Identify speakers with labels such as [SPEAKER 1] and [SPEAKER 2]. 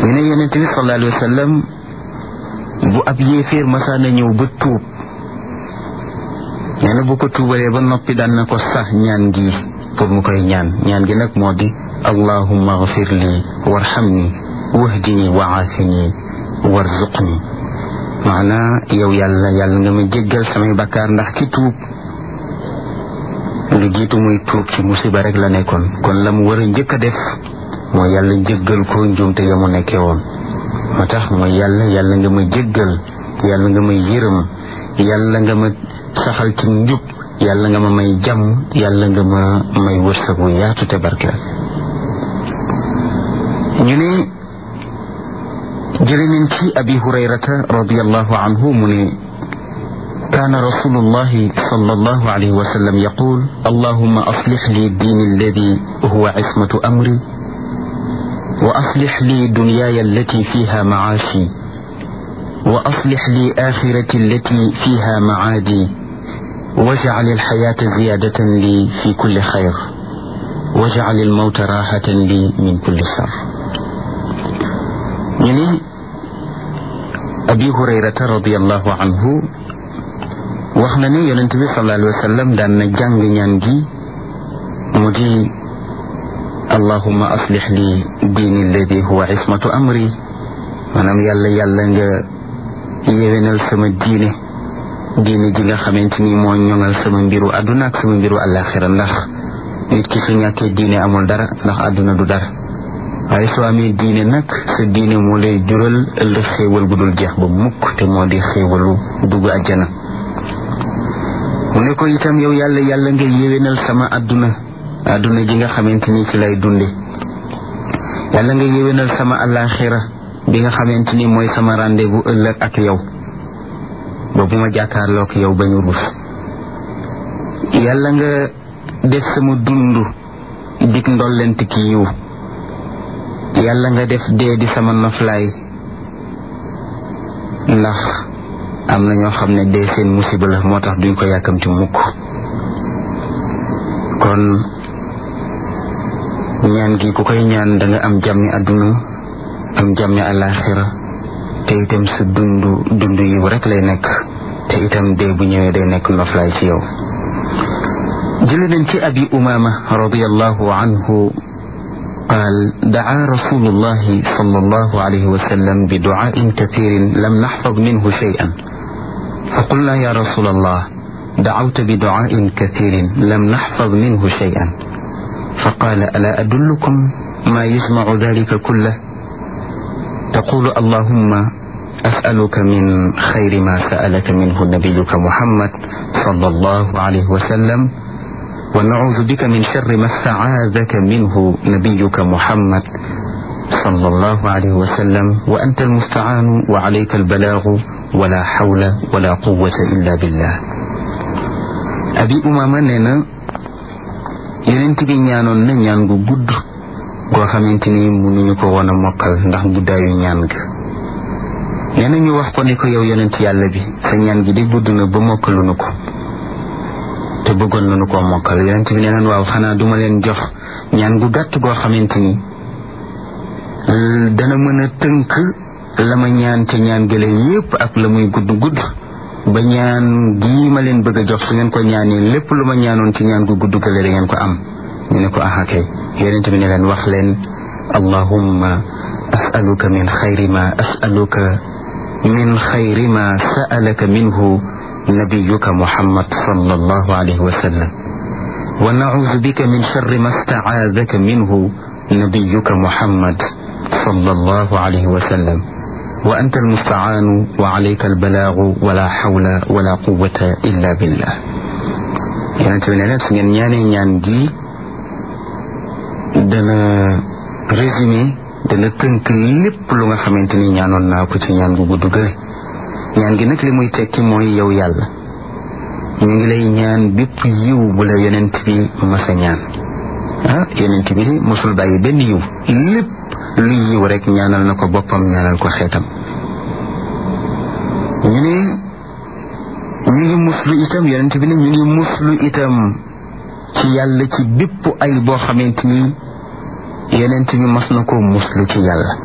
[SPEAKER 1] ñu ne yonent bi sallallahu alayhi wa sallam bu ab yéeféer masaana ñëw ba tuub nee na bu ko tuubalee ba noppi daan na ko sax ñaan gi pour mu koy ñaan ñaan gi nag moo di allahumma agfir li warhamni wahdini wa aafini warzuqni maanaa yow yàlla yàlla nga ma jéggal samay bakkaar ndax ki tuub lu jiitu muy tuub ci musiba rek la nekkoon kon la mu war a njëkk a def mooy yàlla jéggal ko njuumte ya mu nekkee woon moo tax mooy yàlla yàlla nga ma jéggal yàlla nga ma yërëm yàlla nga ma saxal ci njub yàlla nga ma may jàmm yàlla nga ma may wërsëg wu yaatu te barkeel ñu ne jële nañ ci abi hurayrata radiallahu anhu mu ne كان رسول الله صلى الله عليه وسلم يقول اللهم أصلح لي الدين الذي هو عصمة أمري وأصلح لي دنياي التي فيها معاشي وأصلح لي آخرتي التي فيها معادي واجعل الحياة زيادة لي في كل خير واجعل الموت راحة لي من كل شر يعني أبي هريرة رضي الله عنه wax na ni yonent bi sallallahu alayhi wa sallam daan na jàng ñaan gi mu di allahumma aslix li diini alladi huwa ismatu amri maanaam yàlla yàlla nga yewenal sama diine diine ji nga xamante ni moo ñoŋal sama mbiru àdduna ak sama mbiru àllaaxira ndax nit ki su ñàkkee diine amul dara ndax àdduna du dara waaye soo amee diine nag sa diine moo lay jural ëllëg xéewal gu dul jeex ba mukk te moo di xéewalu dugg àjjana mu ne ko itam yow yàlla yàlla nga yéwénal sama àdduna àdduna ji nga xamante ni ci lay dunde yàlla nga yéwénal sama àllaaxira bi nga xamante ni mooy sama rendez-vous ëllëg ak yow ba bu ma jàkkaarloog yow ba ñu rus yàlla nga def sama dund dig ndollent ki yiw yàlla nga def dee di sama noflaay ndax am na ñoo xam ne dee seen musiba la moo tax duñ ko yàkkamti mukk kon ñaan gi ku koy ñaan da nga am jàmmi àdduna am jàmmi àllaaxira te itam sa dund dund yiw rek lay nekk te itam dee bu ñëwee day nekk noflaay ci yow jële nañ ci abi umama radiallahu anhu قال دعا رسول الله صلى الله عليه وسلم بدعاء كثير لم نحفظ منه شيئا فقلنا يا رسول الله دعوت بدعاء كثير لم نحفظ منه شيئا فقال ألا أدلكم ما يجمع ذلك كله تقول اللهم أسألك من خير ما سألك منه نبيك محمد صلى الله عليه وسلم ونعوذ بك من شر ما استعاذك منه نبيك محمد صلى الله عليه وسلم وأنت المستعان وعليك البلاغ ولا حول ولا قوة إلا بالله أبي أمامة نينا yonent bi ñaanoon na ñaan gu gudd goo xamante ni mënuñu ko woon a mokkal ndax guddaayu ñaan ga nee na ñu wax ko ni ko yow yonent yàlla bi sa ñaan gi di gudd na ba mokkaluñu ko te bëggoon nañu koo mokkal yonent bi nee naan waaw xanaa duma leen jox ñaan gu gàtt goo xamante ni dana mën a tënk la ma ñaan ca ñaan gële yépp ak la muy gudd gudd ba ñaan gii ma leen bëgg a jox su ngeen ko ñaanee lépp lu ma ñaanoon ci ñaan gu gudd gële da ngeen ko am ñu ne ko aha kay yonent bi ne leen wax leen allahumma asaluka min xayri ma asaluka min xayri ma sa'alaka minhu نبيك محمد صلى الله عليه وسلم ونعوذ بك من شر ما استعاذك منه نبيك محمد صلى الله عليه وسلم وأنت المستعان وعليك البلاغ ولا حول ولا قوة إلا بالله يعني تبين su ngeen ñaanee ñaan gi dana résumé dana tënk lépp lu nga xamante ni ñaanoon naa ko ci ñaan gu gudd gële ñaan gi nag li muy tekki mooy yow yàlla ñu ngi lay ñaan bépp yiw bu la yonent bi masa ñaan ah yonent bi mosul bàyyi benn yiw lépp lu yiw rek ñaanal na ko boppam ñaanal ko xeetam ñu ne ñu ngi muslu itam yonent bi ne ñu ngi muslu itam ci yàlla ci bépp ay boo xamante ni yonent bi mas na ko muslu ci yàlla